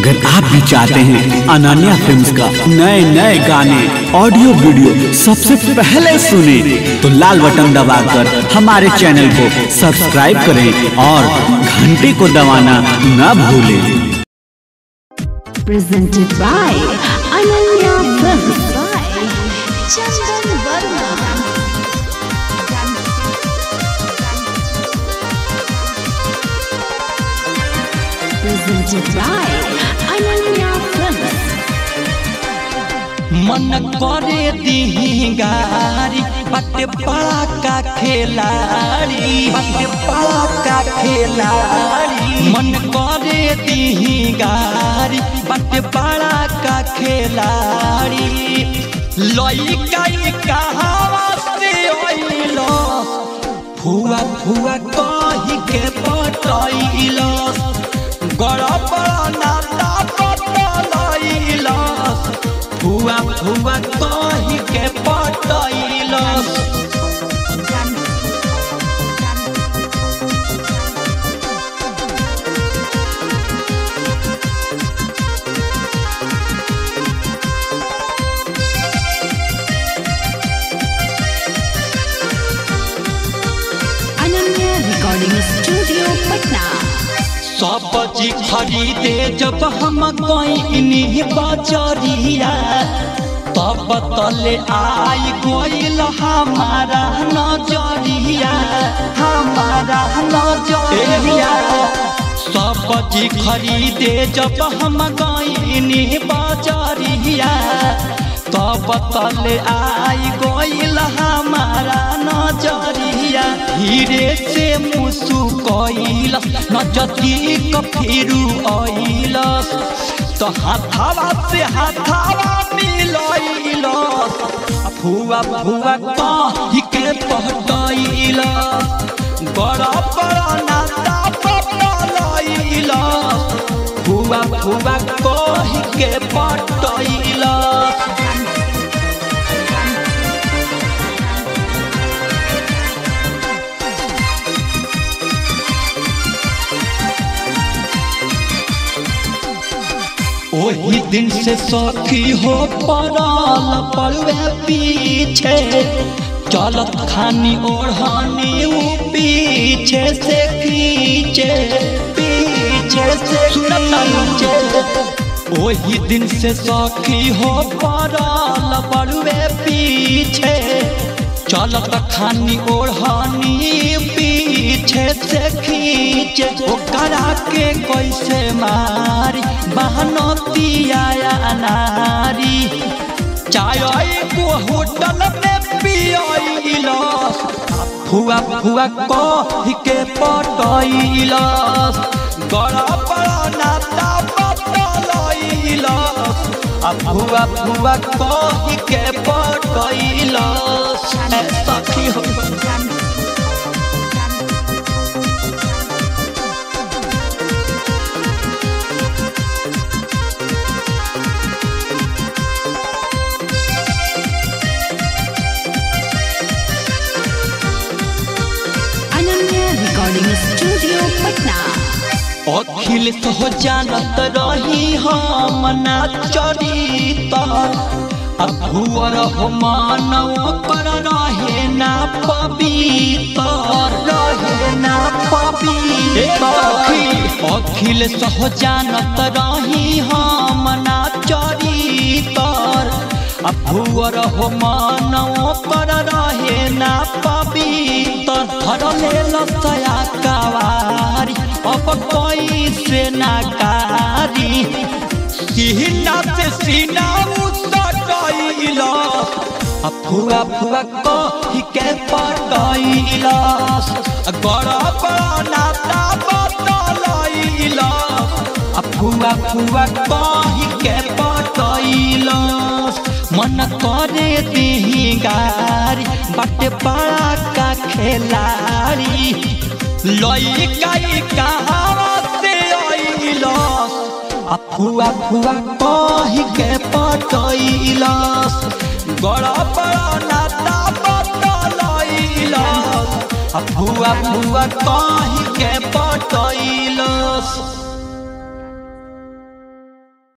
अगर आप भी चाहते हैं अनन्या फिल्म्स का नए नए गाने ऑडियो वीडियो सबसे पहले सुने तो लाल बटन दबाकर हमारे चैनल को सब्सक्राइब करें और घंटी को दबाना न भूलें presented by Ananya Films by Chandan Verma. Presented by Ananya Films. मन करे दिगारी बटे बड़ा का खेलाड़ी बटे बड़ा का खेलाड़ी मन करे दिगारी बटे बड़ा का खेलाड़ी लइका कहावा से ओइलो फुआ फुआ कही के पटैलो गड़प नाता पटलैलो फुआ फुआ कही के पटैलो Ananya Recording Studio, Patna. सब्जी खरीदे जब हम गईनी बजरिया तब तले आई गोइल हमारा नजरिया हमारा नजरिया सब्जी खरीदे जब हम गईनी बजरिया तब तले आई गोइल हमारा नजरिया धीरे से मुसु कइल नजदीक फिरू अइल तो हाथावा से हाथावा मिलइल फुआ फुआ कही के पटइल बड़ा बड़ा नाता पटलइल फुआ फुआ कही के पटइल ओही दिन से सखी हो पड़ल पड़वे पीछे चलत खानी ओढ़ानी ऊ पीछे से खींचे पीछे से खींचे ओही दिन से सखी हो पड़ल पड़वे पीछे चलत खानी ओढ़ानी पीछे से खींचे ओकरा के कैसे मारी बहनतिया नारी चाय को होटल में पियल फुआ फुआ कही के पटैल गड़ा बड़ा नाता पटलैल आ फुआ फुआ कही के पटैल सखी हो Ananya Recording Studio, Patna. अखिल तो जानत रही हम नाचरी अभुअर हो मानव कर रहे ना पवित्र रहे ना पवित्र अखिल सह जानत रही हम नाचरी अभुअर हो मानव कर रहे ना पवित्र धरले लसया कवारी अब कोई से नाकारी सीना से सीना उतरैल फुआ फुआ कही के पटैल गड़ा बड़ा नाता बतलैल फुआ फुआ कही के पटैल मन करे दिही गारी बटे बड़ा का खेलाड़ी लइका कहावा से अइल फुआ फुआ कही के पटैल गड़ा बड़ा नाता बतलैल फुआ फुआ कही के पटैल